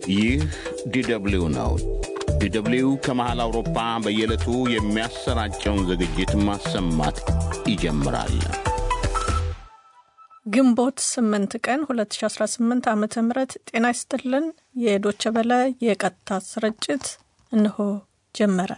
ይህ ዲደብሊው ነው። ዲደብሊው ከመሃል አውሮፓ በየዕለቱ የሚያሰራጨውን ዝግጅት ማሰማት ይጀምራል። ግንቦት 8 ቀን 2018 ዓ ም ጤና ይስጥልን። የዶቸ በለ የቀጥታ ስርጭት እንሆ ጀመረ።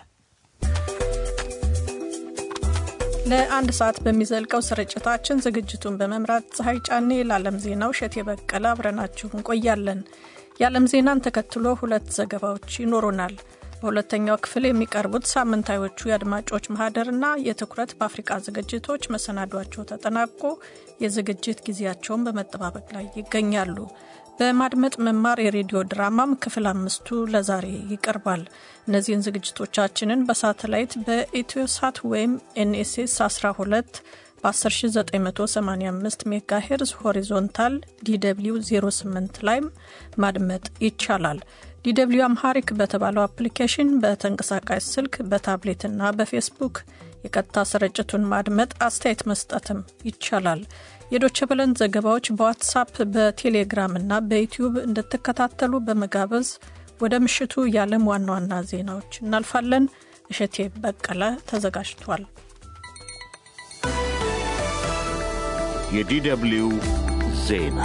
ለአንድ ሰዓት በሚዘልቀው ስርጭታችን ዝግጅቱን በመምራት ፀሐይ ጫኔ፣ ለዓለም ዜናው እሸት የበቀለ አብረናችሁ እንቆያለን። የዓለም ዜናን ተከትሎ ሁለት ዘገባዎች ይኖሩናል። በሁለተኛው ክፍል የሚቀርቡት ሳምንታዮቹ የአድማጮች ማህደርና የትኩረት በአፍሪቃ ዝግጅቶች መሰናዷቸው ተጠናቆ የዝግጅት ጊዜያቸውን በመጠባበቅ ላይ ይገኛሉ። በማድመጥ መማር የሬዲዮ ድራማም ክፍል አምስቱ ለዛሬ ይቀርባል። እነዚህን ዝግጅቶቻችንን በሳተላይት በኢትዮ ሳት ወይም ኤንኤስኤስ 12 በ10985 ሜጋ ሄርዝ ሆሪዞንታል ዲw 08 ላይም ማድመጥ ይቻላል። ዲw አምሃሪክ በተባለው አፕሊኬሽን በተንቀሳቃሽ ስልክ በታብሌትና በፌስቡክ የቀጥታ ስርጭቱን ማድመጥ አስተያየት መስጠትም ይቻላል። የዶቸ በለን ዘገባዎች በዋትሳፕ በቴሌግራም እና በዩትዩብ እንድትከታተሉ በመጋበዝ ወደ ምሽቱ የዓለም ዋና ዋና ዜናዎች እናልፋለን። እሸቴ በቀለ ተዘጋጅቷል። የዲደብሊው ዜና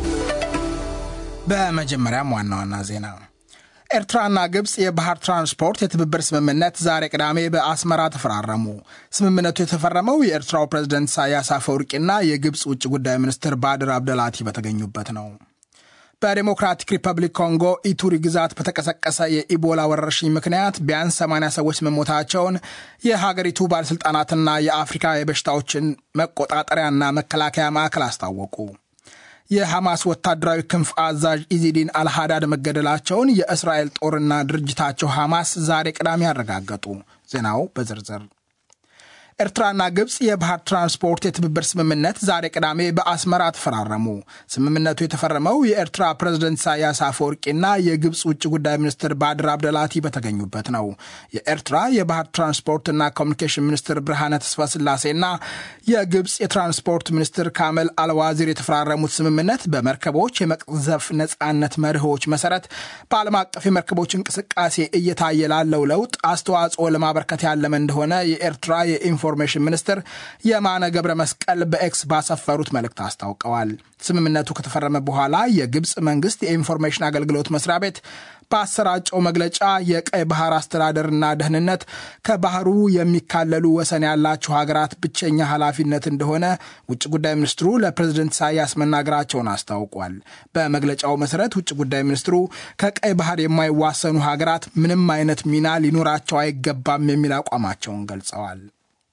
በመጀመሪያም ዋና ዋና ዜና ኤርትራና ግብፅ የባህር ትራንስፖርት የትብብር ስምምነት ዛሬ ቅዳሜ በአስመራ ተፈራረሙ። ስምምነቱ የተፈረመው የኤርትራው ፕሬዝደንት ኢሳያስ አፈወርቂና የግብፅ ውጭ ጉዳይ ሚኒስትር ባድር አብደላቲ በተገኙበት ነው። በዴሞክራቲክ ሪፐብሊክ ኮንጎ ኢቱሪ ግዛት በተቀሰቀሰ የኢቦላ ወረርሽኝ ምክንያት ቢያንስ 80 ሰዎች መሞታቸውን የሀገሪቱ ባለሥልጣናትና የአፍሪካ የበሽታዎችን መቆጣጠሪያና መከላከያ ማዕከል አስታወቁ። የሐማስ ወታደራዊ ክንፍ አዛዥ ኢዚዲን አልሃዳድ መገደላቸውን የእስራኤል ጦርና ድርጅታቸው ሐማስ ዛሬ ቅዳሜ ያረጋገጡ። ዜናው በዝርዝር ኤርትራና ግብፅ የባህር ትራንስፖርት የትብብር ስምምነት ዛሬ ቅዳሜ በአስመራ ተፈራረሙ። ስምምነቱ የተፈረመው የኤርትራ ፕሬዝደንት ኢሳያስ አፈወርቂና የግብፅ ውጭ ጉዳይ ሚኒስትር ባድር አብደላቲ በተገኙበት ነው። የኤርትራ የባህር ትራንስፖርትና ኮሚኒኬሽን ሚኒስትር ብርሃነ ተስፋ ስላሴና የግብፅ የትራንስፖርት ሚኒስትር ካመል አልዋዚር የተፈራረሙት ስምምነት በመርከቦች የመቅዘፍ ነፃነት መርሆች መሰረት በዓለም አቀፍ የመርከቦች እንቅስቃሴ እየታየ ላለው ለውጥ አስተዋጽኦ ለማበርከት ያለመ እንደሆነ የኤርትራ የኢንፎ ኢንፎርሜሽን ሚኒስትር የማነ ገብረ መስቀል በኤክስ ባሰፈሩት መልእክት አስታውቀዋል። ስምምነቱ ከተፈረመ በኋላ የግብፅ መንግስት የኢንፎርሜሽን አገልግሎት መስሪያ ቤት በአሰራጨው መግለጫ የቀይ ባህር አስተዳደርና ደህንነት ከባህሩ የሚካለሉ ወሰን ያላቸው ሀገራት ብቸኛ ኃላፊነት እንደሆነ ውጭ ጉዳይ ሚኒስትሩ ለፕሬዝደንት ኢሳያስ መናገራቸውን አስታውቋል። በመግለጫው መሰረት ውጭ ጉዳይ ሚኒስትሩ ከቀይ ባህር የማይዋሰኑ ሀገራት ምንም አይነት ሚና ሊኖራቸው አይገባም የሚል አቋማቸውን ገልጸዋል።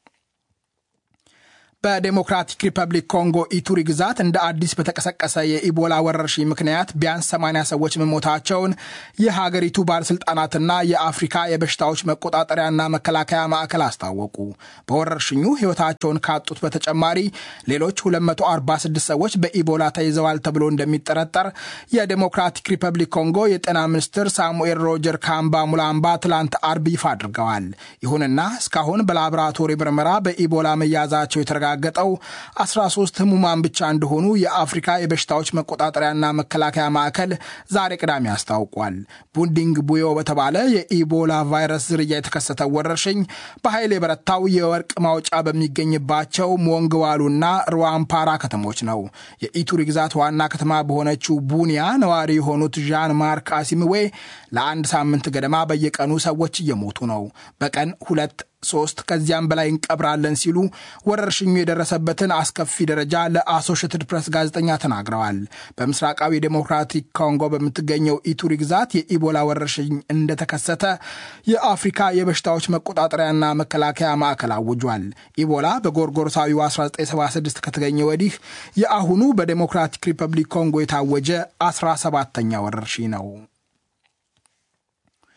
በዴሞክራቲክ ሪፐብሊክ ኮንጎ ኢቱሪ ግዛት እንደ አዲስ በተቀሰቀሰ የኢቦላ ወረርሽኝ ምክንያት ቢያንስ 80 ሰዎች መሞታቸውን የሀገሪቱ ባለሥልጣናትና የአፍሪካ የበሽታዎች መቆጣጠሪያና መከላከያ ማዕከል አስታወቁ። በወረርሽኙ ሕይወታቸውን ካጡት በተጨማሪ ሌሎች 246 ሰዎች በኢቦላ ተይዘዋል ተብሎ እንደሚጠረጠር የዴሞክራቲክ ሪፐብሊክ ኮንጎ የጤና ሚኒስትር ሳሙኤል ሮጀር ካምባ ሙላምባ ትላንት አርብ ይፋ አድርገዋል። ይሁንና እስካሁን በላቦራቶሪ ምርመራ በኢቦላ መያዛቸው የተረጋ ገጠው 13 ህሙማን ብቻ እንደሆኑ የአፍሪካ የበሽታዎች መቆጣጠሪያና መከላከያ ማዕከል ዛሬ ቅዳሜ አስታውቋል። ቡንዲንግ ቡዮ በተባለ የኢቦላ ቫይረስ ዝርያ የተከሰተው ወረርሽኝ በኃይል የበረታው የወርቅ ማውጫ በሚገኝባቸው ሞንግዋሉና ሩዋምፓራ ከተሞች ነው። የኢቱሪ ግዛት ዋና ከተማ በሆነችው ቡኒያ ነዋሪ የሆኑት ዣን ማርክ አሲምዌ ለአንድ ሳምንት ገደማ በየቀኑ ሰዎች እየሞቱ ነው። በቀን ሁለት ሶስት ከዚያም በላይ እንቀብራለን ሲሉ ወረርሽኙ የደረሰበትን አስከፊ ደረጃ ለአሶሽትድ ፕሬስ ጋዜጠኛ ተናግረዋል። በምስራቃዊ ዴሞክራቲክ ኮንጎ በምትገኘው ኢቱሪ ግዛት የኢቦላ ወረርሽኝ እንደተከሰተ የአፍሪካ የበሽታዎች መቆጣጠሪያና መከላከያ ማዕከል አውጇል። ኢቦላ በጎርጎሮሳዊው 1976 ከተገኘ ወዲህ የአሁኑ በዴሞክራቲክ ሪፐብሊክ ኮንጎ የታወጀ 17ተኛ ወረርሽኝ ነው።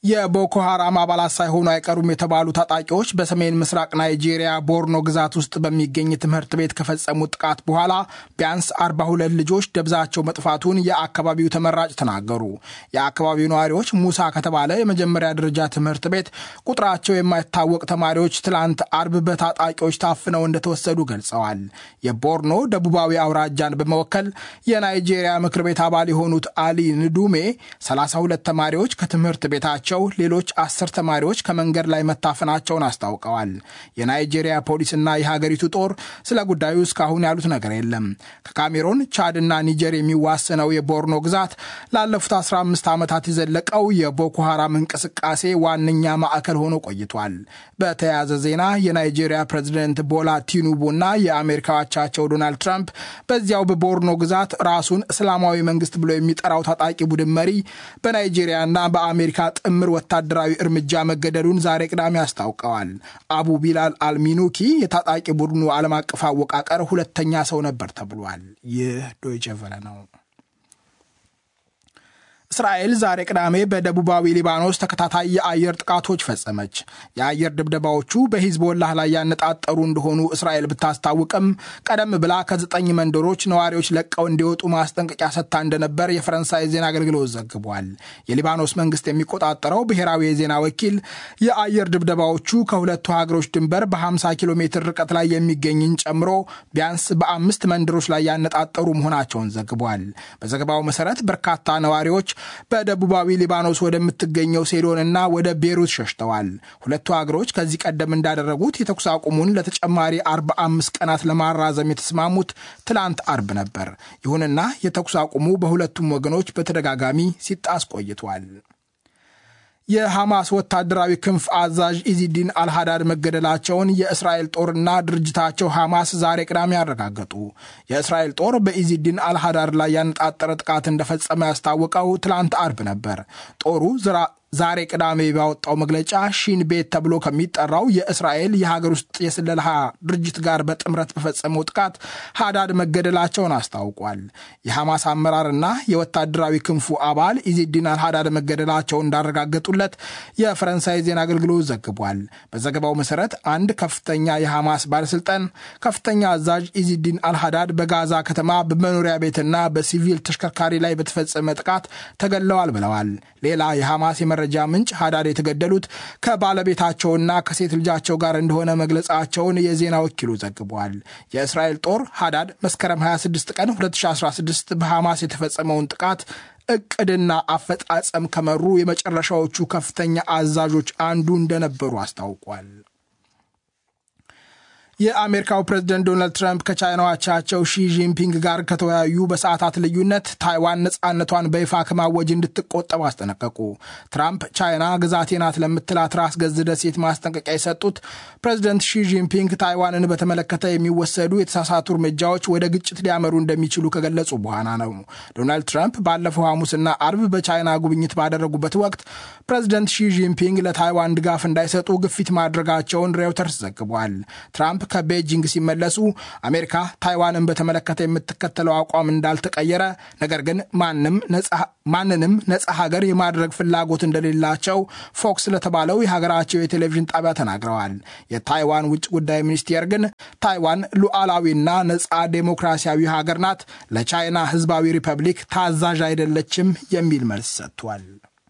የቦኮ ሐራም አባላት ሳይሆኑ አይቀሩም የተባሉ ታጣቂዎች በሰሜን ምስራቅ ናይጄሪያ ቦርኖ ግዛት ውስጥ በሚገኝ ትምህርት ቤት ከፈጸሙት ጥቃት በኋላ ቢያንስ 42 ልጆች ደብዛቸው መጥፋቱን የአካባቢው ተመራጭ ተናገሩ። የአካባቢው ነዋሪዎች ሙሳ ከተባለ የመጀመሪያ ደረጃ ትምህርት ቤት ቁጥራቸው የማይታወቅ ተማሪዎች ትላንት አርብ በታጣቂዎች ታፍነው እንደተወሰዱ ገልጸዋል። የቦርኖ ደቡባዊ አውራጃን በመወከል የናይጄሪያ ምክር ቤት አባል የሆኑት አሊ ንዱሜ 32 ተማሪዎች ከትምህርት ቤታቸው ሌሎች አስር ተማሪዎች ከመንገድ ላይ መታፈናቸውን አስታውቀዋል። የናይጄሪያ ፖሊስና የሀገሪቱ ጦር ስለ ጉዳዩ እስካሁን ያሉት ነገር የለም። ከካሜሮን ቻድና ኒጀር የሚዋሰነው የቦርኖ ግዛት ላለፉት 15 ዓመታት የዘለቀው የቦኮ ሐራም እንቅስቃሴ ዋነኛ ማዕከል ሆኖ ቆይቷል። በተያያዘ ዜና የናይጄሪያ ፕሬዚደንት ቦላ ቲኑቡና የአሜሪካ አቻቸው ዶናልድ ትራምፕ በዚያው በቦርኖ ግዛት ራሱን እስላማዊ መንግስት ብሎ የሚጠራው ታጣቂ ቡድን መሪ በናይጄሪያና በአሜሪካ ጥምር ወታደራዊ እርምጃ መገደሉን ዛሬ ቅዳሜ አስታውቀዋል። አቡ ቢላል አልሚኑኪ የታጣቂ ቡድኑ ዓለም አቀፍ አወቃቀር ሁለተኛ ሰው ነበር ተብሏል። ይህ ዶይቼ ቬለ ነው። እስራኤል ዛሬ ቅዳሜ በደቡባዊ ሊባኖስ ተከታታይ የአየር ጥቃቶች ፈጸመች። የአየር ድብደባዎቹ በሂዝቦላህ ላይ ያነጣጠሩ እንደሆኑ እስራኤል ብታስታውቅም ቀደም ብላ ከዘጠኝ መንደሮች ነዋሪዎች ለቀው እንዲወጡ ማስጠንቀቂያ ሰጥታ እንደነበር የፈረንሳይ ዜና አገልግሎት ዘግቧል። የሊባኖስ መንግስት የሚቆጣጠረው ብሔራዊ የዜና ወኪል የአየር ድብደባዎቹ ከሁለቱ ሀገሮች ድንበር በ50 ኪሎ ሜትር ርቀት ላይ የሚገኝን ጨምሮ ቢያንስ በአምስት መንደሮች ላይ ያነጣጠሩ መሆናቸውን ዘግቧል። በዘገባው መሰረት በርካታ ነዋሪዎች በደቡባዊ ሊባኖስ ወደምትገኘው ሴዶንና ወደ ቤሩት ሸሽተዋል። ሁለቱ ሀገሮች ከዚህ ቀደም እንዳደረጉት የተኩስ አቁሙን ለተጨማሪ 45 ቀናት ለማራዘም የተስማሙት ትላንት አርብ ነበር። ይሁንና የተኩስ አቁሙ በሁለቱም ወገኖች በተደጋጋሚ ሲጣስ ቆይቷል። የሐማስ ወታደራዊ ክንፍ አዛዥ ኢዚዲን አልሃዳድ መገደላቸውን የእስራኤል ጦርና ድርጅታቸው ሐማስ ዛሬ ቅዳሜ አረጋገጡ። የእስራኤል ጦር በኢዚዲን አልሃዳድ ላይ ያነጣጠረ ጥቃት እንደፈጸመ ያስታወቀው ትላንት አርብ ነበር። ጦሩ ዛሬ ቅዳሜ ባወጣው መግለጫ ሺን ቤት ተብሎ ከሚጠራው የእስራኤል የሀገር ውስጥ የስለላ ድርጅት ጋር በጥምረት በፈጸመው ጥቃት ሃዳድ መገደላቸውን አስታውቋል። የሐማስ አመራርና የወታደራዊ ክንፉ አባል ኢዚዲን አልሃዳድ መገደላቸውን እንዳረጋገጡለት የፈረንሳይ ዜና አገልግሎት ዘግቧል። በዘገባው መሰረት አንድ ከፍተኛ የሐማስ ባለስልጣን ከፍተኛ አዛዥ ኢዚዲን አልሃዳድ በጋዛ ከተማ በመኖሪያ ቤትና በሲቪል ተሽከርካሪ ላይ በተፈጸመ ጥቃት ተገድለዋል ብለዋል። ሌላ የሐማስ የመረጃ ምንጭ ሃዳድ የተገደሉት ከባለቤታቸውና ከሴት ልጃቸው ጋር እንደሆነ መግለጻቸውን የዜና ወኪሉ ዘግቧል። የእስራኤል ጦር ሃዳድ መስከረም 26 ቀን 2016 በሐማስ የተፈጸመውን ጥቃት እቅድና አፈጻጸም ከመሩ የመጨረሻዎቹ ከፍተኛ አዛዦች አንዱ እንደነበሩ አስታውቋል። የአሜሪካው ፕሬዝደንት ዶናልድ ትራምፕ ከቻይናው አቻቸው ሺ ጂንፒንግ ጋር ከተወያዩ በሰዓታት ልዩነት ታይዋን ነፃነቷን በይፋ ከማወጅ እንድትቆጠብ አስጠነቀቁ። ትራምፕ ቻይና ግዛቴ ናት ለምትላት ራስ ገዝ ደሴት ማስጠንቀቂያ የሰጡት ፕሬዝደንት ሺ ጂንፒንግ ታይዋንን በተመለከተ የሚወሰዱ የተሳሳቱ እርምጃዎች ወደ ግጭት ሊያመሩ እንደሚችሉ ከገለጹ በኋላ ነው። ዶናልድ ትራምፕ ባለፈው ሐሙስና አርብ በቻይና ጉብኝት ባደረጉበት ወቅት ፕሬዝደንት ሺ ጂንፒንግ ለታይዋን ድጋፍ እንዳይሰጡ ግፊት ማድረጋቸውን ሬውተርስ ዘግቧል። ትራምፕ ከቤጂንግ ሲመለሱ አሜሪካ ታይዋንን በተመለከተ የምትከተለው አቋም እንዳልተቀየረ፣ ነገር ግን ማንንም ነጻ ሀገር የማድረግ ፍላጎት እንደሌላቸው ፎክስ ለተባለው የሀገራቸው የቴሌቪዥን ጣቢያ ተናግረዋል። የታይዋን ውጭ ጉዳይ ሚኒስቴር ግን ታይዋን ሉዓላዊና ነጻ ዴሞክራሲያዊ ሀገር ናት፣ ለቻይና ሕዝባዊ ሪፐብሊክ ታዛዥ አይደለችም የሚል መልስ ሰጥቷል።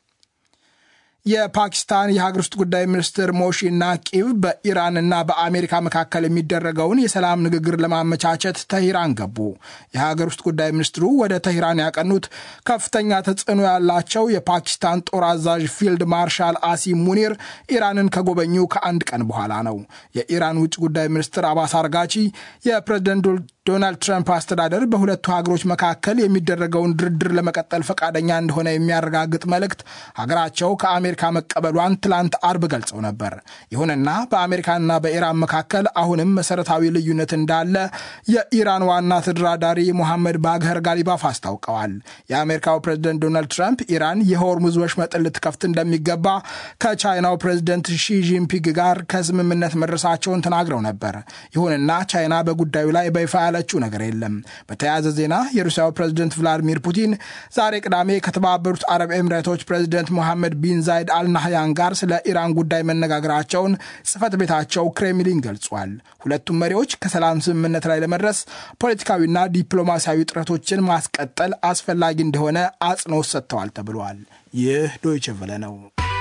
የፓኪስታን የሀገር ውስጥ ጉዳይ ሚኒስትር ሞሺን ናቂብ በኢራንና በአሜሪካ መካከል የሚደረገውን የሰላም ንግግር ለማመቻቸት ተሂራን ገቡ። የሀገር ውስጥ ጉዳይ ሚኒስትሩ ወደ ተሂራን ያቀኑት ከፍተኛ ተጽዕኖ ያላቸው የፓኪስታን ጦር አዛዥ ፊልድ ማርሻል አሲም ሙኒር ኢራንን ከጎበኙ ከአንድ ቀን በኋላ ነው። የኢራን ውጭ ጉዳይ ሚኒስትር አባስ አርጋቺ የፕሬዝደንት ዶናልድ ትራምፕ አስተዳደር በሁለቱ ሀገሮች መካከል የሚደረገውን ድርድር ለመቀጠል ፈቃደኛ እንደሆነ የሚያረጋግጥ መልእክት ሀገራቸው ከአሜሪካ መቀበሏን ትላንት አርብ ገልጸው ነበር። ይሁንና በአሜሪካና በኢራን መካከል አሁንም መሰረታዊ ልዩነት እንዳለ የኢራን ዋና ተደራዳሪ ሞሐመድ ባግኸር ጋሊባፍ አስታውቀዋል። የአሜሪካው ፕሬዝደንት ዶናልድ ትራምፕ ኢራን የሆርሙዝ ወሽመጥን ልትከፍት እንደሚገባ ከቻይናው ፕሬዝደንት ሺ ጂንፒንግ ጋር ከስምምነት መድረሳቸውን ተናግረው ነበር። ይሁንና ቻይና በጉዳዩ ላይ በይፋ ያለችው ነገር የለም። በተያያዘ ዜና የሩሲያው ፕሬዝደንት ቭላዲሚር ፑቲን ዛሬ ቅዳሜ ከተባበሩት አረብ ኤሚሬቶች ፕሬዝደንት ሞሐመድ ቢን ዛይድ አልናህያን ጋር ስለ ኢራን ጉዳይ መነጋገራቸውን ጽህፈት ቤታቸው ክሬምሊን ገልጿል። ሁለቱም መሪዎች ከሰላም ስምምነት ላይ ለመድረስ ፖለቲካዊና ዲፕሎማሲያዊ ጥረቶችን ማስቀጠል አስፈላጊ እንደሆነ አጽንኦት ሰጥተዋል ተብሏል። ይህ ዶይቼ ቬለ ነው።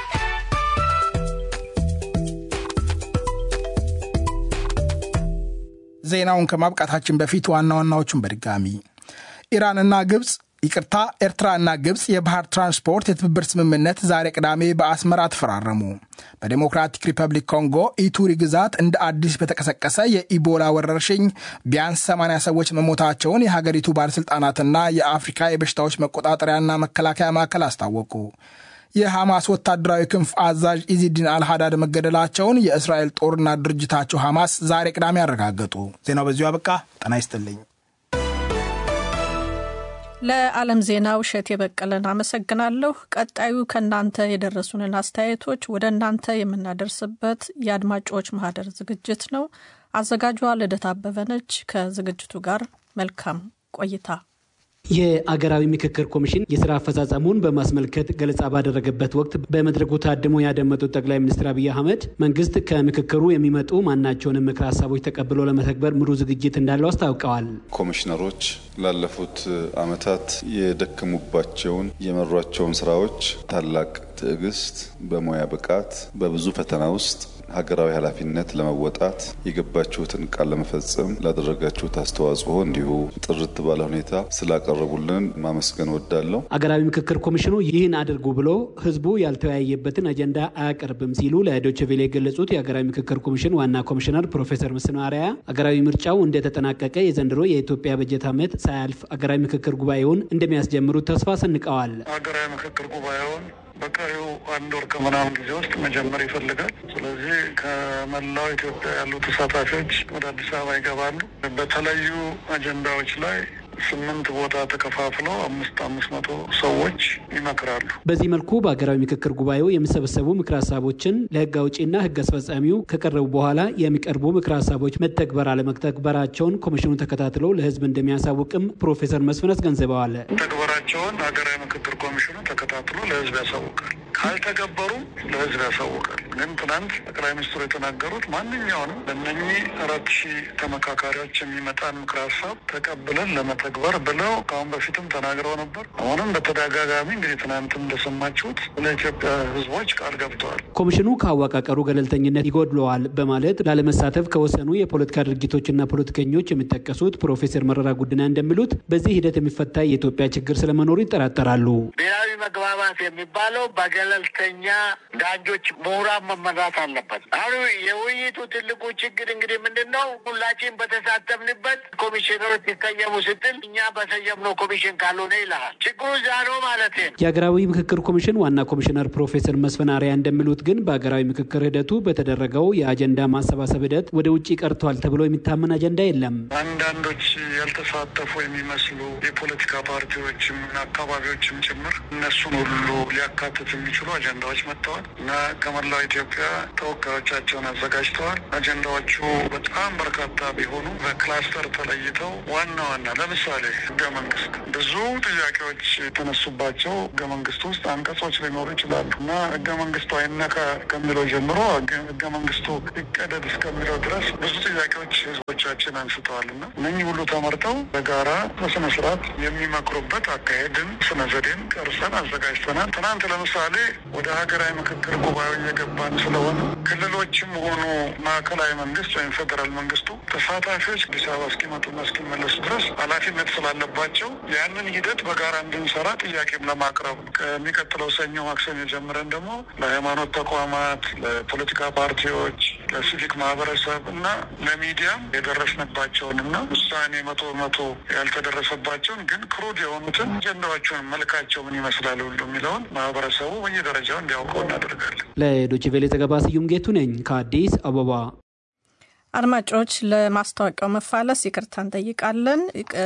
ዜናውን ከማብቃታችን በፊት ዋና ዋናዎቹን በድጋሚ ኢራንና ግብፅ ይቅርታ፣ ኤርትራና ግብፅ የባህር ትራንስፖርት የትብብር ስምምነት ዛሬ ቅዳሜ በአስመራ ተፈራረሙ። በዴሞክራቲክ ሪፐብሊክ ኮንጎ ኢቱሪ ግዛት እንደ አዲስ በተቀሰቀሰ የኢቦላ ወረርሽኝ ቢያንስ 80 ሰዎች መሞታቸውን የሀገሪቱ ባለሥልጣናትና የአፍሪካ የበሽታዎች መቆጣጠሪያና መከላከያ ማዕከል አስታወቁ። የሐማስ ወታደራዊ ክንፍ አዛዥ ኢዚዲን አልሃዳድ መገደላቸውን የእስራኤል ጦርና ድርጅታቸው ሐማስ ዛሬ ቅዳሜ አረጋገጡ። ዜናው በዚሁ አበቃ። ጤና ይስጥልኝ። ለዓለም ዜናው እሸት የበቀለን አመሰግናለሁ። ቀጣዩ ከእናንተ የደረሱንን አስተያየቶች ወደ እናንተ የምናደርስበት የአድማጮች ማህደር ዝግጅት ነው። አዘጋጇ ልደት አበበ ነች። ከዝግጅቱ ጋር መልካም ቆይታ። የአገራዊ ምክክር ኮሚሽን የስራ አፈጻጸሙን በማስመልከት ገለጻ ባደረገበት ወቅት በመድረኩ ታድሞ ያደመጡት ጠቅላይ ሚኒስትር አብይ አህመድ መንግስት ከምክክሩ የሚመጡ ማናቸውንም ምክር ሀሳቦች ተቀብሎ ለመተግበር ሙሉ ዝግጅት እንዳለው አስታውቀዋል። ኮሚሽነሮች ላለፉት ዓመታት የደከሙባቸውን የመሯቸውን ስራዎች ታላቅ ትዕግስት፣ በሙያ ብቃት፣ በብዙ ፈተና ውስጥ ሀገራዊ ኃላፊነት ለመወጣት የገባችሁትን ቃል ለመፈጸም ላደረጋችሁት አስተዋጽኦ እንዲሁ ጥርት ባለ ሁኔታ ስላቀረቡልን ማመስገን ወዳለሁ። አገራዊ ምክክር ኮሚሽኑ ይህን አድርጉ ብሎ ህዝቡ ያልተወያየበትን አጀንዳ አያቀርብም ሲሉ ለዶይቼ ቬለ የገለጹት የአገራዊ ምክክር ኮሚሽን ዋና ኮሚሽነር ፕሮፌሰር መስፍን አርአያ አገራዊ ምርጫው እንደተጠናቀቀ የዘንድሮ የኢትዮጵያ በጀት ዓመት ሳያልፍ አገራዊ ምክክር ጉባኤውን እንደሚያስጀምሩት ተስፋ ሰንቀዋል። ሀገራዊ ምክክር ጉባኤውን በቀሪው አንድ ወር ከምናምን ጊዜ ውስጥ መጀመር ይፈልጋል። ስለዚህ ከመላው ኢትዮጵያ ያሉ ተሳታፊዎች ወደ አዲስ አበባ ይገባሉ። በተለዩ አጀንዳዎች ላይ ስምንት ቦታ ተከፋፍለው አምስት አምስት መቶ ሰዎች ይመክራሉ። በዚህ መልኩ በሀገራዊ ምክክር ጉባኤው የሚሰበሰቡ ምክር ሀሳቦችን ለህግ አውጪና ህግ አስፈጻሚው ከቀረቡ በኋላ የሚቀርቡ ምክር ሀሳቦች መተግበር አለመተግበራቸውን ኮሚሽኑ ተከታትለው ለህዝብ እንደሚያሳውቅም ፕሮፌሰር መስፍን አስገንዝበዋል። ተግበራቸውን ሀገራዊ ምክክር ኮሚሽኑ ተከታትሎ ለህዝብ ያሳውቃል። ካልተገበሩ ለህዝብ ያሳውቃል። ግን ትናንት ጠቅላይ ሚኒስትሩ የተናገሩት ማንኛውንም ለእነኚህ አራት ሺህ ተመካካሪዎች የሚመጣን ምክር ሀሳብ ተቀብለን ለመተግበር ብለው ከአሁን በፊትም ተናግረው ነበር። አሁንም በተደጋጋሚ እንግዲህ ትናንትም እንደሰማችሁት ለኢትዮጵያ ህዝቦች ቃል ገብተዋል። ኮሚሽኑ ከአወቃቀሩ ገለልተኝነት ይጎድለዋል በማለት ላለመሳተፍ ከወሰኑ የፖለቲካ ድርጊቶችና ፖለቲከኞች የሚጠቀሱት ፕሮፌሰር መረራ ጉድና እንደሚሉት በዚህ ሂደት የሚፈታ የኢትዮጵያ ችግር ስለመኖሩ ይጠራጠራሉ። ብሔራዊ መግባባት የሚባለው በገለልተኛ ዳኞች፣ ምሁራን መመራት አለበት። አሁን የውይይቱ ትልቁ ችግር እንግዲህ ምንድን ነው? ሁላችን በተሳተፍንበት ኮሚሽነሮች ይሰየሙ ስትል እኛ በሰየምነው ኮሚሽን ካልሆነ ይልሃል። ችግሩ እዛ ነው ማለት ነው። የሀገራዊ ምክክር ኮሚሽን ዋና ኮሚሽነር ፕሮፌሰር መስፍን አርአያ እንደሚሉት ግን በሀገራዊ ምክክር ሂደቱ በተደረገው የአጀንዳ ማሰባሰብ ሂደት ወደ ውጭ ቀርቷል ተብሎ የሚታመን አጀንዳ የለም። አንዳንዶች ያልተሳተፉ የሚመስሉ የፖለቲካ ፓርቲዎችም እና አካባቢዎችም ጭምር እነሱን ሁሉ ሊያካትት የሚችሉ አጀንዳዎች መጥተዋል እና ከመላው ኢትዮጵያ ተወካዮቻቸውን አዘጋጅተዋል። አጀንዳዎቹ በጣም በርካታ ቢሆኑ በክላስተር ተለይተው ዋና ዋና ለምሳሌ ህገ መንግስት ብዙ ጥያቄዎች የተነሱባቸው ህገ መንግስት ውስጥ አንቀጾች ሊኖሩ ይችላሉ እና ህገ መንግስቱ አይነካ ከሚለው ጀምሮ ህገ መንግስቱ ይቀደድ እስከሚለው ድረስ ብዙ ጥያቄዎች ህዝቦቻችን አንስተዋል እና እነኚህ ሁሉ ተመርጠው በጋራ በስነ ስርዓት የሚመክሩበት አካሄድን ስነ ዘዴን ቀርጸን አዘጋጅተናል። ትናንት ለምሳሌ ወደ ሀገራዊ ምክክር ጉባኤው እየገባን ስለሆነ ክልሎችም ሆኑ ማዕከላዊ መንግስት ወይም ፌዴራል መንግስቱ ተሳታፊዎች አዲስ አበባ እስኪመጡና እስኪመለሱ ድረስ ኃላፊነት ስላለባቸው ያንን ሂደት በጋራ እንድንሰራ ጥያቄም ለማቅረብ ነው። ከሚቀጥለው ሰኞ ማክሰኞ ጀምረን ደግሞ ለሃይማኖት ተቋማት፣ ለፖለቲካ ፓርቲዎች፣ ለሲቪክ ማህበረሰብ እና ለሚዲያም የደረስንባቸውን እና ውሳኔ መቶ መቶ ያልተደረሰባቸውን ግን ክሩድ የሆኑትን አጀንዳዎቹን መልካቸው ምን ይመስላል ሁሉ የሚለውን ማህበረሰቡ በየደረጃው እንዲያውቀው እናደርጋለን። ለዶይቼ ቬለ ዘገባ ስዩም ጌቱ ነኝ ከአዲስ አበባ። አድማጮች ለማስታወቂያው መፋለስ ይቅርታ እንጠይቃለን።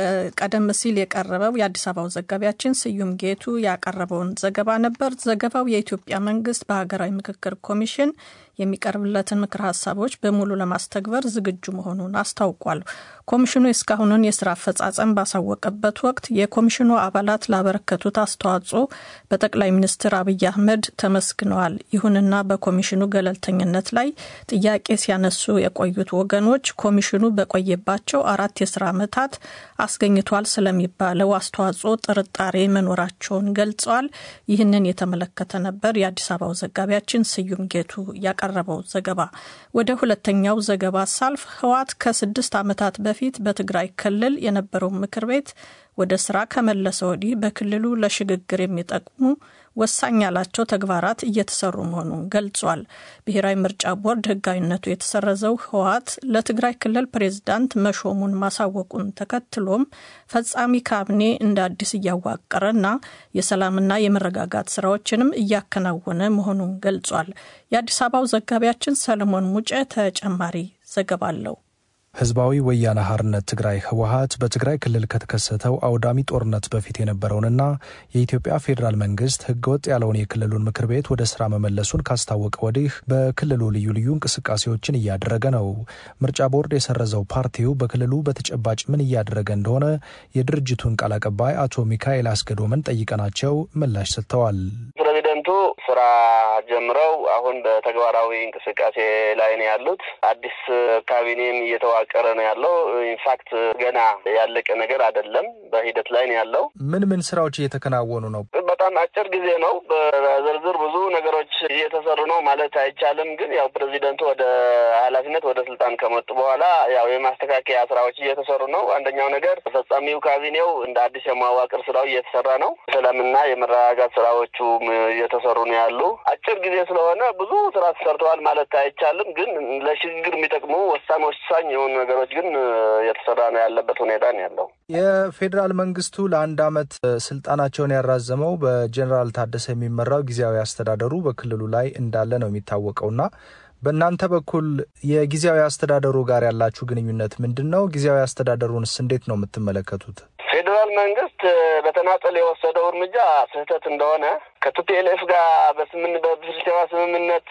ቀደም ሲል የቀረበው የአዲስ አበባው ዘጋቢያችን ስዩም ጌቱ ያቀረበውን ዘገባ ነበር። ዘገባው የኢትዮጵያ መንግስት በሀገራዊ ምክክር ኮሚሽን የሚቀርብለትን ምክር ሀሳቦች በሙሉ ለማስተግበር ዝግጁ መሆኑን አስታውቋል። ኮሚሽኑ የእስካሁኑን የስራ አፈጻጸም ባሳወቀበት ወቅት የኮሚሽኑ አባላት ላበረከቱት አስተዋጽኦ በጠቅላይ ሚኒስትር አብይ አህመድ ተመስግነዋል። ይሁንና በኮሚሽኑ ገለልተኝነት ላይ ጥያቄ ሲያነሱ የቆዩት ወገኖች ኮሚሽኑ በቆየባቸው አራት የስራ ዓመታት አስገኝቷል ስለሚባለው አስተዋጽኦ ጥርጣሬ መኖራቸውን ገልጸዋል። ይህንን የተመለከተ ነበር የአዲስ አበባው ዘጋቢያችን ስዩም ጌቱ ያቀረበው ዘገባ። ወደ ሁለተኛው ዘገባ ሳልፍ ህወሓት ከስድስት ዓመታት በፊት በትግራይ ክልል የነበረው ምክር ቤት ወደ ስራ ከመለሰ ወዲህ በክልሉ ለሽግግር የሚጠቅሙ ወሳኝ ያላቸው ተግባራት እየተሰሩ መሆኑን ገልጿል። ብሔራዊ ምርጫ ቦርድ ህጋዊነቱ የተሰረዘው ህወሓት ለትግራይ ክልል ፕሬዝዳንት መሾሙን ማሳወቁን ተከትሎም ፈጻሚ ካቢኔ እንደ አዲስ እያዋቀረና የሰላምና የመረጋጋት ስራዎችንም እያከናወነ መሆኑን ገልጿል። የአዲስ አበባው ዘጋቢያችን ሰለሞን ሙጬ ተጨማሪ ዘገባ አለው። ህዝባዊ ወያነ ሓርነት ትግራይ ህወሓት በትግራይ ክልል ከተከሰተው አውዳሚ ጦርነት በፊት የነበረውንና የኢትዮጵያ ፌዴራል መንግስት ህገወጥ ያለውን የክልሉን ምክር ቤት ወደ ስራ መመለሱን ካስታወቀ ወዲህ በክልሉ ልዩ ልዩ እንቅስቃሴዎችን እያደረገ ነው። ምርጫ ቦርድ የሰረዘው ፓርቲው በክልሉ በተጨባጭ ምን እያደረገ እንደሆነ የድርጅቱን ቃል አቀባይ አቶ ሚካኤል አስገዶምን ጠይቀናቸው ምላሽ ሰጥተዋል። ፕሬዚደንቱ ስራ ጀምረው አሁን በተግባራዊ እንቅስቃሴ ላይ ነው ያሉት። አዲስ ካቢኔም እየተዋቀረ ነው ያለው። ኢንፋክት ገና ያለቀ ነገር አይደለም፣ በሂደት ላይ ነው ያለው። ምን ምን ስራዎች እየተከናወኑ ነው? በጣም አጭር ጊዜ ነው። በዝርዝር ብዙ ነገሮች እየተሰሩ ነው ማለት አይቻልም። ግን ያው ፕሬዚደንቱ ወደ ኃላፊነት ወደ ስልጣን ከመጡ በኋላ ያው የማስተካከያ ስራዎች እየተሰሩ ነው። አንደኛው ነገር ተፈጻሚው ካቢኔው እንደ አዲስ የማዋቅር ስራው እየተሰራ ነው። ሰላምና የመረጋጋት ስራዎቹ እየተሰሩ ነው ያሉ። አጭር ጊዜ ስለሆነ ብዙ ስራ ተሰርተዋል ማለት አይቻልም። ግን ለሽግግር የሚጠቅሙ ወሳኝ ወሳኝ የሆኑ ነገሮች ግን እየተሰራ ነው ያለበት ሁኔታ ነው ያለው። የፌዴራል መንግስቱ ለአንድ አመት ስልጣናቸውን ያራዘመው በጀኔራል ታደሰ የሚመራው ጊዜያዊ አስተዳደሩ በክልሉ ላይ እንዳለ ነው የሚታወቀውና በእናንተ በኩል የጊዜያዊ አስተዳደሩ ጋር ያላችሁ ግንኙነት ምንድን ነው? ጊዜያዊ አስተዳደሩንስ እንዴት ነው የምትመለከቱት? ፌዴራል መንግስት በተናጠል የወሰደው እርምጃ ስህተት እንደሆነ ከቲፒኤልኤፍ ጋር በስምን በፕሪቶሪያ ስምምነት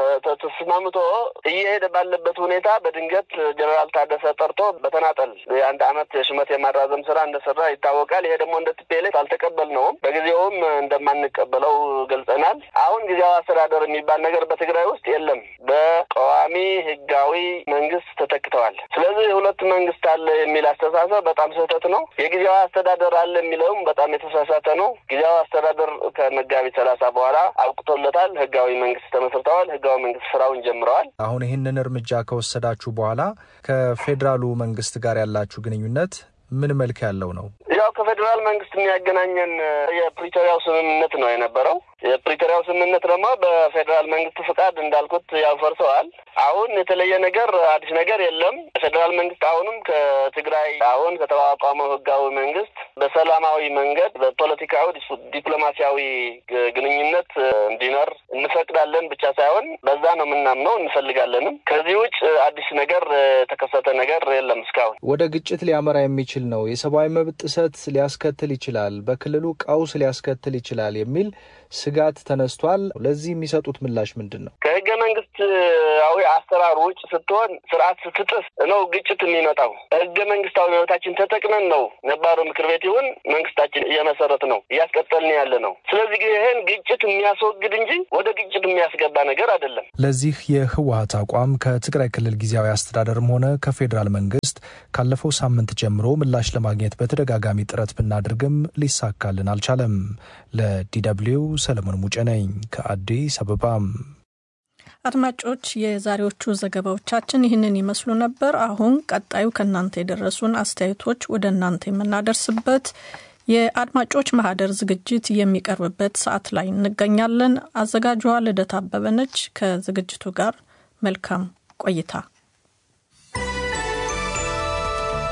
ተስማምቶ እየሄደ ባለበት ሁኔታ በድንገት ጀነራል ታደሰ ጠርቶ በተናጠል የአንድ አመት የሹመት የማራዘም ስራ እንደሰራ ይታወቃል። ይሄ ደግሞ እንደ ቲፒኤልኤፍ አልተቀበልነውም። በጊዜውም እንደማንቀበለው ገልጸናል። አሁን ጊዜያዊ አስተዳደር የሚባል ነገር በትግራይ ውስጥ የለም። በቋሚ ህጋዊ መንግስት ተተክተዋል። ስለዚህ ሁለት መንግስት አለ የሚል አስተሳሰብ በጣም ስህተት ነው። የጊዜያዊ አስተዳደር አለ የሚለውም በጣም የተሳሳተ ነው። ጊዜያዊ አስተዳደር ከመጋቢት ሰላሳ በኋላ አብቅቶለታል። ህጋዊ መንግስት ተመስርተዋል። ህጋዊ መንግስት ስራውን ጀምረዋል። አሁን ይህንን እርምጃ ከወሰዳችሁ በኋላ ከፌዴራሉ መንግስት ጋር ያላችሁ ግንኙነት ምን መልክ ያለው ነው? ያው ከፌዴራል መንግስት የሚያገናኘን የፕሪቶሪያው ስምምነት ነው የነበረው። የፕሪቶሪያው ስምምነት ደግሞ በፌዴራል መንግስት ፍቃድ እንዳልኩት ያው ፈርሰዋል። አሁን የተለየ ነገር አዲስ ነገር የለም። ፌዴራል መንግስት አሁንም ከትግራይ አሁን ከተቋቋመው ህጋዊ መንግስት በሰላማዊ መንገድ በፖለቲካዊ ዲፕሎማሲያዊ ግንኙነት እንዲኖር እንፈቅዳለን ብቻ ሳይሆን በዛ ነው የምናምነው፣ እንፈልጋለንም። ከዚህ ውጭ አዲስ ነገር የተከሰተ ነገር የለም እስካሁን። ወደ ግጭት ሊያመራ የሚችል ነው፣ የሰብአዊ መብት ጥሰት ሊያስከትል ይችላል፣ በክልሉ ቀውስ ሊያስከትል ይችላል የሚል ስጋት ተነስቷል። ለዚህ የሚሰጡት ምላሽ ምንድን ነው? ከህገ መንግስታዊ አሰራር ውጭ ስትሆን ስርዓት ስትጥስ ነው ግጭት የሚመጣው። ህገ መንግስታዊ መብታችን ተጠቅመን ነው ነባሩ ምክር ቤት ይሁን መንግስታችን እየመሰረት ነው እያስቀጠልን ያለ ነው። ስለዚህ ይህን ግጭት የሚያስወግድ እንጂ ወደ ግጭት የሚያስገባ ነገር አይደለም። ለዚህ የህወሀት አቋም ከትግራይ ክልል ጊዜያዊ አስተዳደርም ሆነ ከፌዴራል መንግስት ካለፈው ሳምንት ጀምሮ ምላሽ ለማግኘት በተደጋጋሚ ጥረት ብናደርግም ሊሳካልን አልቻለም። ለዲደብሊው ሰለሞን ሙጬ ነኝ ከአዲስ አበባም። አድማጮች፣ የዛሬዎቹ ዘገባዎቻችን ይህንን ይመስሉ ነበር። አሁን ቀጣዩ ከእናንተ የደረሱን አስተያየቶች ወደ እናንተ የምናደርስበት የአድማጮች ማህደር ዝግጅት የሚቀርብበት ሰዓት ላይ እንገኛለን። አዘጋጇ ልደት አበበ ነች። ከዝግጅቱ ጋር መልካም ቆይታ።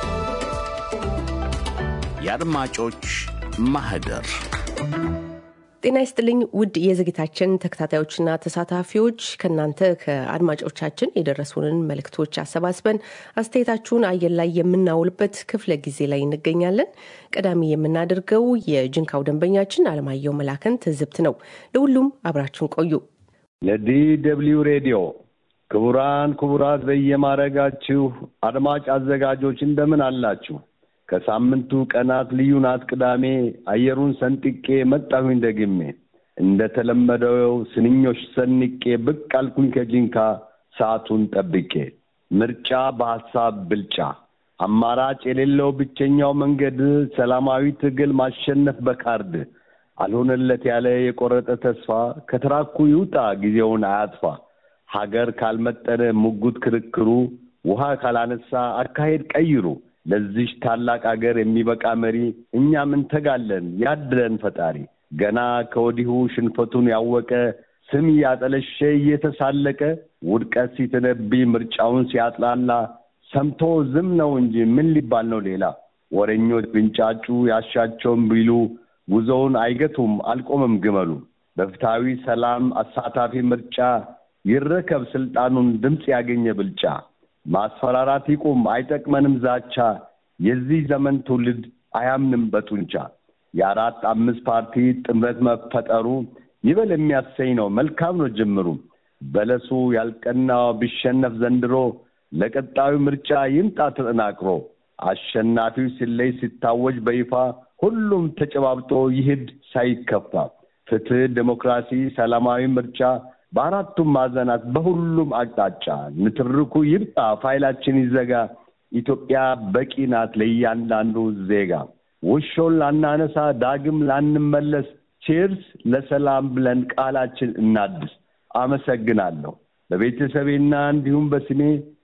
የአድማጮች ማህደር ጤና ይስጥልኝ ውድ የዝግታችን ተከታታዮችና ተሳታፊዎች ከእናንተ ከአድማጮቻችን የደረሱንን መልእክቶች አሰባስበን አስተያየታችሁን አየር ላይ የምናውልበት ክፍለ ጊዜ ላይ እንገኛለን። ቀዳሚ የምናደርገው የጅንካው ደንበኛችን አለማየሁ መላከን ትዝብት ነው። ለሁሉም አብራችሁን ቆዩ። ለዲ ደብልዩ ሬዲዮ ክቡራን ክቡራት በየማረጋችሁ አድማጭ አዘጋጆች እንደምን አላችሁ? ከሳምንቱ ቀናት ልዩ ናት ቅዳሜ አየሩን ሰንጥቄ መጣሁኝ ደግሜ እንደተለመደው ስንኞች ሰንቄ ብቅ አልኩኝ ከጂንካ ሰዓቱን ጠብቄ ምርጫ በሀሳብ ብልጫ አማራጭ የሌለው ብቸኛው መንገድ ሰላማዊ ትግል ማሸነፍ በካርድ አልሆነለት ያለ የቆረጠ ተስፋ ከትራኩ ይውጣ ጊዜውን አያጥፋ ሀገር ካልመጠነ ሙጉት ክርክሩ ውሃ ካላነሳ አካሄድ ቀይሩ ለዚች ታላቅ አገር የሚበቃ መሪ እኛም እንተጋለን ያድለን ፈጣሪ። ገና ከወዲሁ ሽንፈቱን ያወቀ ስም እያጠለሸ እየተሳለቀ ውድቀት ሲተነብይ ምርጫውን ሲያጥላላ ሰምቶ ዝም ነው እንጂ ምን ሊባል ነው ሌላ? ወረኞች ብንጫጩ ያሻቸውን ቢሉ ጉዞውን አይገቱም አልቆምም ግመሉ። በፍትሐዊ ሰላም አሳታፊ ምርጫ ይረከብ ስልጣኑን ድምፅ ያገኘ ብልጫ ማስፈራራት ይቁም፣ አይጠቅመንም ዛቻ። የዚህ ዘመን ትውልድ አያምንም በጡንቻ። የአራት አምስት ፓርቲ ጥምረት መፈጠሩ ይበል የሚያሰኝ ነው፣ መልካም ነው ጅምሩ። በለሱ ያልቀናው ቢሸነፍ ዘንድሮ ለቀጣዩ ምርጫ ይምጣ ተጠናክሮ። አሸናፊው ሲለይ ሲታወጅ በይፋ ሁሉም ተጨባብጦ ይሂድ ሳይከፋ። ፍትህ፣ ዴሞክራሲ፣ ሰላማዊ ምርጫ በአራቱም ማዕዘናት በሁሉም አቅጣጫ ንትርኩ ይብጣ፣ ፋይላችን ይዘጋ። ኢትዮጵያ በቂ ናት ለእያንዳንዱ ዜጋ። ውሾን ላናነሳ ዳግም ላንመለስ፣ ቼርስ ለሰላም ብለን ቃላችን እናድስ። አመሰግናለሁ። በቤተሰቤና እንዲሁም በስሜ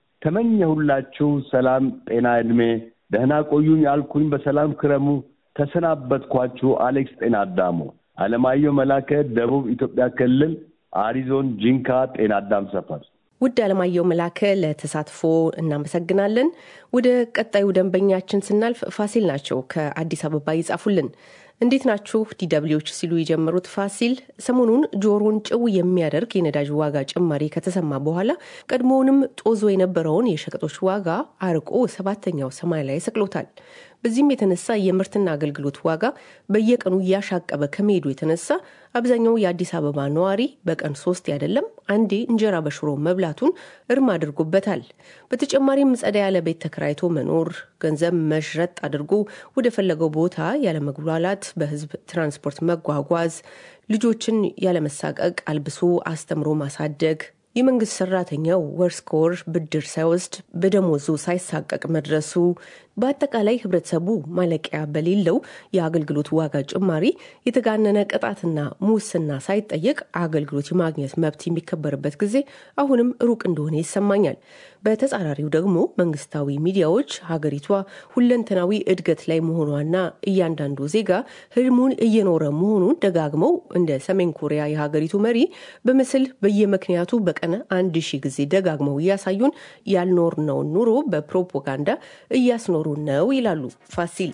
ተመኘሁላችሁ ሰላም፣ ጤና፣ ዕድሜ። ደህና ቆዩኝ አልኩኝ፣ በሰላም ክረሙ። ተሰናበትኳችሁ። አሌክስ ጤና አዳሙ። አለማየሁ መላከ፣ ደቡብ ኢትዮጵያ ክልል አሪዞን ጂንካ ጤና አዳም ሰፈር። ውድ አለማየሁ መላከ ለተሳትፎ እናመሰግናለን። ወደ ቀጣዩ ደንበኛችን ስናልፍ ፋሲል ናቸው ከአዲስ አበባ ይጻፉልን። እንዴት ናችሁ ዲደብሊዎች ሲሉ የጀመሩት ፋሲል ሰሞኑን ጆሮን ጭው የሚያደርግ የነዳጅ ዋጋ ጭማሪ ከተሰማ በኋላ ቀድሞውንም ጦዞ የነበረውን የሸቀጦች ዋጋ አርቆ ሰባተኛው ሰማይ ላይ ሰቅሎታል። በዚህም የተነሳ የምርትና አገልግሎት ዋጋ በየቀኑ እያሻቀበ ከመሄዱ የተነሳ አብዛኛው የአዲስ አበባ ነዋሪ በቀን ሶስት አይደለም አንዴ እንጀራ በሽሮ መብላቱን እርም አድርጎበታል። በተጨማሪም ጸዳ ያለ ቤት ተከራይቶ መኖር፣ ገንዘብ መሽረጥ አድርጎ ወደ ፈለገው ቦታ ያለመጉላላት በህዝብ ትራንስፖርት መጓጓዝ፣ ልጆችን ያለመሳቀቅ አልብሶ አስተምሮ ማሳደግ የመንግስት ሰራተኛው ወር እስከ ወር ብድር ሳይወስድ በደሞዙ ሳይሳቀቅ መድረሱ በአጠቃላይ ህብረተሰቡ ማለቂያ በሌለው የአገልግሎት ዋጋ ጭማሪ የተጋነነ ቅጣትና ሙስና ሳይጠየቅ አገልግሎት የማግኘት መብት የሚከበርበት ጊዜ አሁንም ሩቅ እንደሆነ ይሰማኛል። በተጻራሪው ደግሞ መንግስታዊ ሚዲያዎች ሀገሪቷ ሁለንተናዊ እድገት ላይ መሆኗና እያንዳንዱ ዜጋ ህልሙን እየኖረ መሆኑን ደጋግመው እንደ ሰሜን ኮሪያ የሀገሪቱ መሪ በምስል በየምክንያቱ በቀን አንድ ሺህ ጊዜ ደጋግመው እያሳዩን ያልኖርነውን ኑሮ በፕሮፓጋንዳ እያስኖሩ ነው ይላሉ ፋሲል።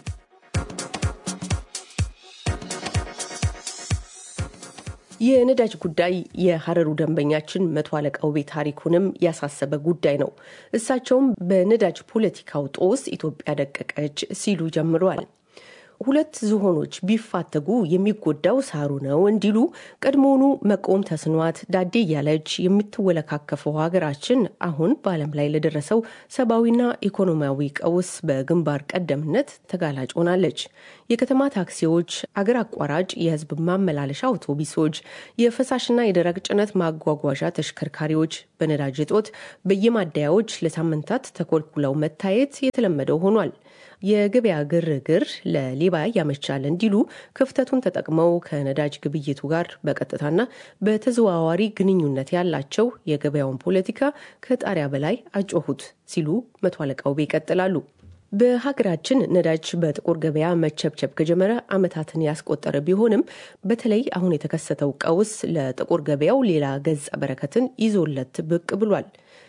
የነዳጅ ጉዳይ የሀረሩ ደንበኛችን መቶ አለቃ ውቤ ታሪኩንም ያሳሰበ ጉዳይ ነው። እሳቸውም በነዳጅ ፖለቲካው ጦስ ኢትዮጵያ ደቀቀች ሲሉ ጀምረዋል። ሁለት ዝሆኖች ቢፋተጉ የሚጎዳው ሳሩ ነው እንዲሉ ቀድሞውኑ መቆም ተስኗት ዳዴ እያለች የምትወለካከፈው ሀገራችን አሁን በዓለም ላይ ለደረሰው ሰብአዊና ኢኮኖሚያዊ ቀውስ በግንባር ቀደምነት ተጋላጭ ሆናለች። የከተማ ታክሲዎች፣ አገር አቋራጭ የህዝብ ማመላለሻ አውቶቡሶች፣ የፈሳሽና የደረቅ ጭነት ማጓጓዣ ተሽከርካሪዎች በነዳጅ እጦት በየማደያዎች ለሳምንታት ተኮልኩለው መታየት የተለመደው ሆኗል። የገበያ ግርግር ለሌባ ያመቻል እንዲሉ ክፍተቱን ተጠቅመው ከነዳጅ ግብይቱ ጋር በቀጥታና በተዘዋዋሪ ግንኙነት ያላቸው የገበያውን ፖለቲካ ከጣሪያ በላይ አጮሁት ሲሉ መቶ አለቃ ውቤ ይቀጥላሉ። በሀገራችን ነዳጅ በጥቁር ገበያ መቸብቸብ ከጀመረ ዓመታትን ያስቆጠረ ቢሆንም በተለይ አሁን የተከሰተው ቀውስ ለጥቁር ገበያው ሌላ ገጸ በረከትን ይዞለት ብቅ ብሏል።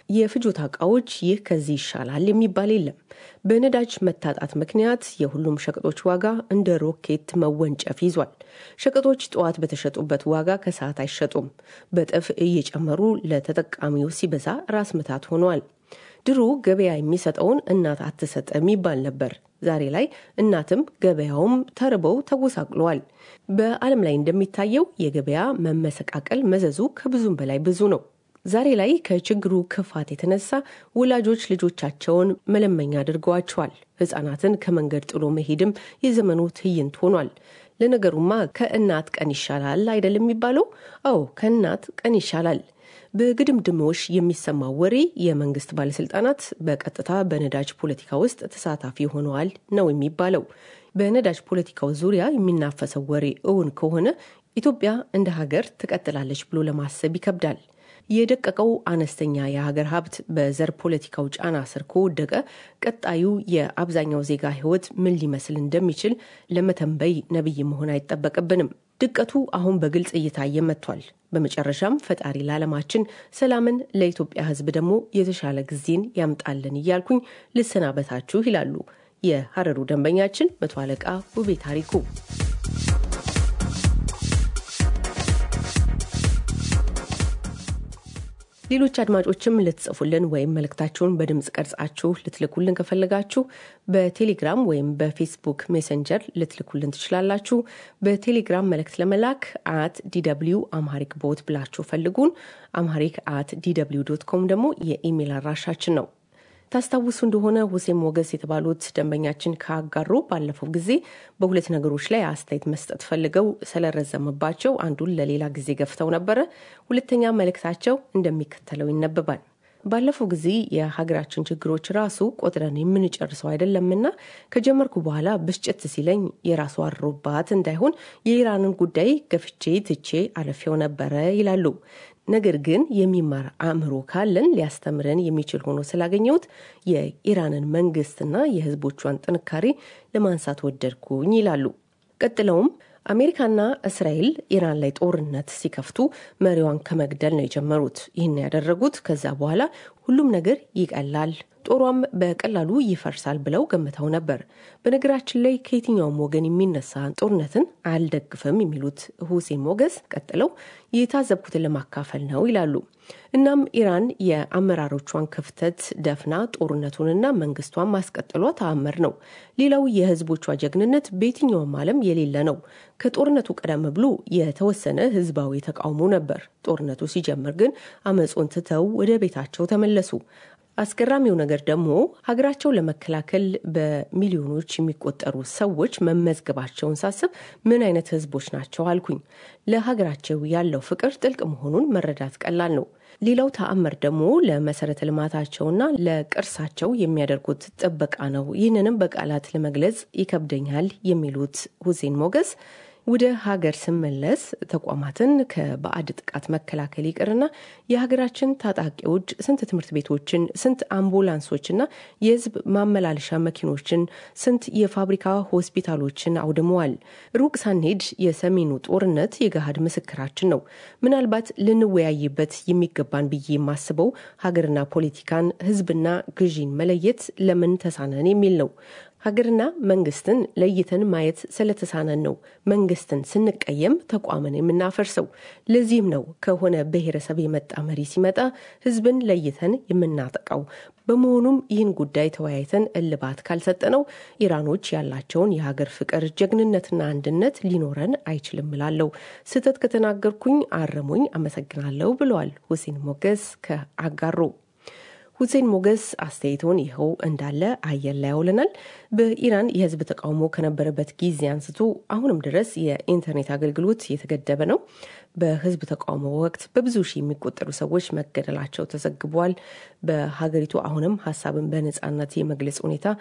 የፍጆታ እቃዎች ይህ ከዚህ ይሻላል የሚባል የለም። በነዳጅ መታጣት ምክንያት የሁሉም ሸቀጦች ዋጋ እንደ ሮኬት መወንጨፍ ይዟል። ሸቀጦች ጠዋት በተሸጡበት ዋጋ ከሰዓት አይሸጡም። በጥፍ እየጨመሩ ለተጠቃሚው ሲበዛ ራስ ምታት ሆኗል። ድሮ ገበያ የሚሰጠውን እናት አትሰጥም ይባል ነበር። ዛሬ ላይ እናትም ገበያውም ተርበው ተጎሳቅለዋል። በዓለም ላይ እንደሚታየው የገበያ መመሰቃቀል መዘዙ ከብዙም በላይ ብዙ ነው። ዛሬ ላይ ከችግሩ ክፋት የተነሳ ወላጆች ልጆቻቸውን መለመኛ አድርገዋቸዋል። ሕፃናትን ከመንገድ ጥሎ መሄድም የዘመኑ ትዕይንት ሆኗል። ለነገሩማ ከእናት ቀን ይሻላል አይደለም የሚባለው? አዎ ከእናት ቀን ይሻላል። በግድምድሞሽ የሚሰማው ወሬ የመንግስት ባለስልጣናት በቀጥታ በነዳጅ ፖለቲካ ውስጥ ተሳታፊ ሆነዋል ነው የሚባለው። በነዳጅ ፖለቲካው ዙሪያ የሚናፈሰው ወሬ እውን ከሆነ ኢትዮጵያ እንደ ሀገር ትቀጥላለች ብሎ ለማሰብ ይከብዳል። የደቀቀው አነስተኛ የሀገር ሀብት በዘር ፖለቲካው ጫና ስር ከወደቀ ቀጣዩ የአብዛኛው ዜጋ ሕይወት ምን ሊመስል እንደሚችል ለመተንበይ ነቢይ መሆን አይጠበቅብንም። ድቀቱ አሁን በግልጽ እየታየ መጥቷል። በመጨረሻም ፈጣሪ ለዓለማችን ሰላምን፣ ለኢትዮጵያ ሕዝብ ደግሞ የተሻለ ጊዜን ያምጣልን እያልኩኝ ልሰናበታችሁ ይላሉ የሀረሩ ደንበኛችን መቶ አለቃ ውቤ ታሪኩ። ሌሎች አድማጮችም ልትጽፉልን ወይም መልእክታችሁን በድምፅ ቀርጻችሁ ልትልኩልን ከፈለጋችሁ በቴሌግራም ወይም በፌስቡክ ሜሰንጀር ልትልኩልን ትችላላችሁ። በቴሌግራም መልእክት ለመላክ አት ዲደብልዩ አምሃሪክ ቦት ብላችሁ ፈልጉን። አምሃሪክ አት ዲደብልዩ ዶት ኮም ደግሞ የኢሜይል አድራሻችን ነው። ታስታውሱ እንደሆነ ሁሴን ሞገስ የተባሉት ደንበኛችን ካጋሩ ባለፈው ጊዜ በሁለት ነገሮች ላይ አስተያየት መስጠት ፈልገው ስለረዘመባቸው አንዱን ለሌላ ጊዜ ገፍተው ነበረ። ሁለተኛ መልእክታቸው እንደሚከተለው ይነበባል። ባለፈው ጊዜ የሀገራችን ችግሮች ራሱ ቆጥረን የምንጨርሰው አይደለምና ከጀመርኩ በኋላ ብስጭት ሲለኝ የራሱ አሮባት እንዳይሆን የኢራንን ጉዳይ ገፍቼ ትቼ አለፌው ነበረ ይላሉ። ነገር ግን የሚማር አእምሮ ካለን ሊያስተምረን የሚችል ሆኖ ስላገኘሁት የኢራንን መንግስትና የሕዝቦቿን ጥንካሬ ለማንሳት ወደድኩኝ ይላሉ። ቀጥለውም አሜሪካና እስራኤል ኢራን ላይ ጦርነት ሲከፍቱ መሪዋን ከመግደል ነው የጀመሩት። ይህን ያደረጉት ከዛ በኋላ ሁሉም ነገር ይቀላል፣ ጦሯም በቀላሉ ይፈርሳል ብለው ገምተው ነበር። በነገራችን ላይ ከየትኛውም ወገን የሚነሳ ጦርነትን አልደግፍም የሚሉት ሁሴን ሞገስ ቀጥለው የታዘብኩትን ለማካፈል ነው ይላሉ። እናም ኢራን የአመራሮቿን ክፍተት ደፍና ጦርነቱንና መንግስቷን ማስቀጠሏ ተአምር ነው። ሌላው የህዝቦቿ ጀግንነት በየትኛውም ዓለም የሌለ ነው። ከጦርነቱ ቀደም ብሎ የተወሰነ ህዝባዊ ተቃውሞ ነበር። ጦርነቱ ሲጀምር ግን አመፁን ትተው ወደ ቤታቸው ተመለሱ። አስገራሚው ነገር ደግሞ ሀገራቸው ለመከላከል በሚሊዮኖች የሚቆጠሩ ሰዎች መመዝገባቸውን ሳስብ ምን አይነት ህዝቦች ናቸው አልኩኝ። ለሀገራቸው ያለው ፍቅር ጥልቅ መሆኑን መረዳት ቀላል ነው። ሌላው ተአምር ደግሞ ለመሰረተ ልማታቸውና ለቅርሳቸው የሚያደርጉት ጥበቃ ነው። ይህንንም በቃላት ለመግለጽ ይከብደኛል የሚሉት ሁሴን ሞገስ ወደ ሀገር ስመለስ ተቋማትን ከባዕድ ጥቃት መከላከል ይቅርና የሀገራችን ታጣቂዎች ስንት ትምህርት ቤቶችን፣ ስንት አምቡላንሶችና የህዝብ ማመላለሻ መኪኖችን፣ ስንት የፋብሪካ ሆስፒታሎችን አውድመዋል። ሩቅ ሳንሄድ የሰሜኑ ጦርነት የገሃድ ምስክራችን ነው። ምናልባት ልንወያይበት የሚገባን ብዬ የማስበው ሀገርና ፖለቲካን፣ ህዝብና ግዢን መለየት ለምን ተሳነን የሚል ነው። ሀገርና መንግስትን ለይተን ማየት ስለተሳነን ነው መንግስትን ስንቀየም ተቋምን የምናፈርሰው። ለዚህም ነው ከሆነ ብሔረሰብ የመጣ መሪ ሲመጣ ህዝብን ለይተን የምናጠቃው። በመሆኑም ይህን ጉዳይ ተወያይተን እልባት ካልሰጠነው ኢራኖች ያላቸውን የሀገር ፍቅር፣ ጀግንነትና አንድነት ሊኖረን አይችልም እላለሁ። ስህተት ከተናገርኩኝ አረሙኝ። አመሰግናለሁ ብለዋል ሁሴን ሞገስ ከአጋሮ። ሁሴን ሞገስ አስተያየቶን ይኸው እንዳለ አየር ላይ ያውለናል። በኢራን የህዝብ ተቃውሞ ከነበረበት ጊዜ አንስቶ አሁንም ድረስ የኢንተርኔት አገልግሎት የተገደበ ነው። በህዝብ ተቃውሞ ወቅት በብዙ ሺህ የሚቆጠሩ ሰዎች መገደላቸው ተዘግቧል። በሀገሪቱ አሁንም ሀሳብን በነጻነት የመግለጽ ሁኔታ